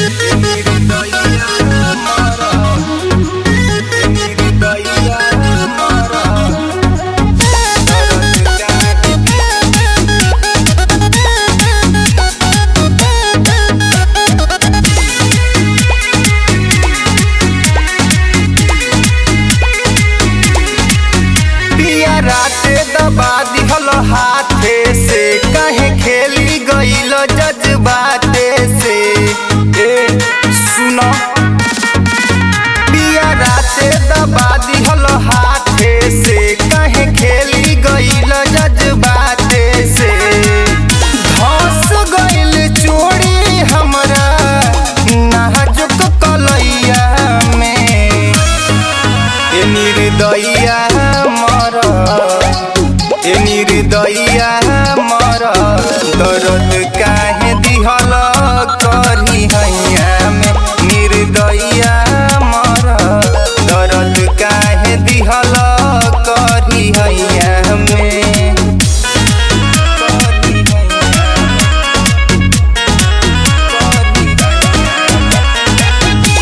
पिया राते दबा दिहल हाथे से कहे खेली गईल जज्बाते से ए सुनो पिया राते दबा दिहल हाथे से कहे खेली गईल जज्बाते से धस गईल चोरी हमरा नाजुक कलैया में ए निर्दया मर ए निर्दया मर दर्द काहे दिहल करी हैया में निर्दया मर दर्द काहे दिहल करी हैया में करी हैया में। करी हैया में।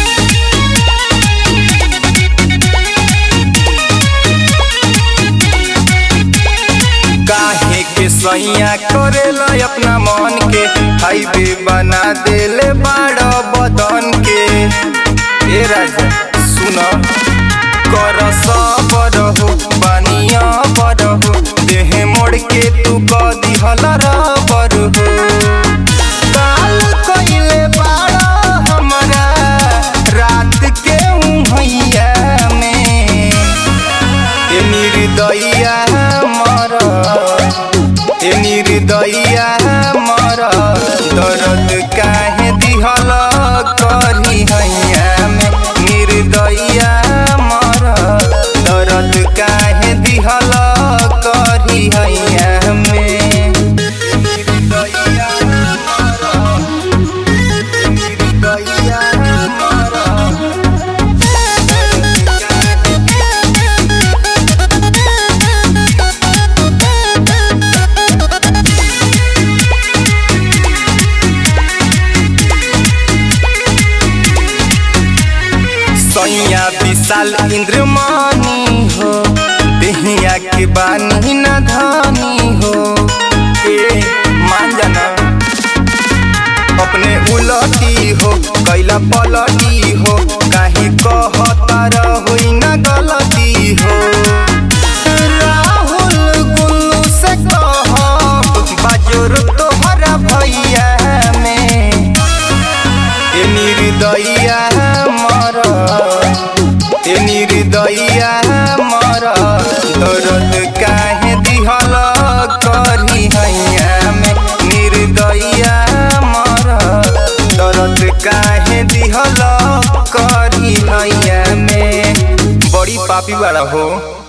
काहे के सैया करेला अपना मन के हाईवे बना देले बाड़ बदन के ए राजा सुन कर सबर हो बानिया बर हो देह मोड़ के तू क दिहल रबर हो काल कइले बाड़ हमरा रात के उहैया में ए निर्दया मर ए निर्दया मर दर्द काहे दिहल करी हैया में निर्दया मर दर्द काहे दिहल करी हैया में निर्दया मर निर्दया मर सैया विशाल इंद्रमानी हो देहिया के बानी न धानी हो ए मान जाना अपने उलटी हो कैला पलटी हो काहे कहता रहोई न गलती हो राहुल गुल्लू से कह बाजोर तोहरा भैया में ए निर्दया मर ए निर्दया मर दर्द काहे दिहल करी हैया में निर्दया मर दर्द काहे दिहल करी हैया में बड़ी पापी वाला हो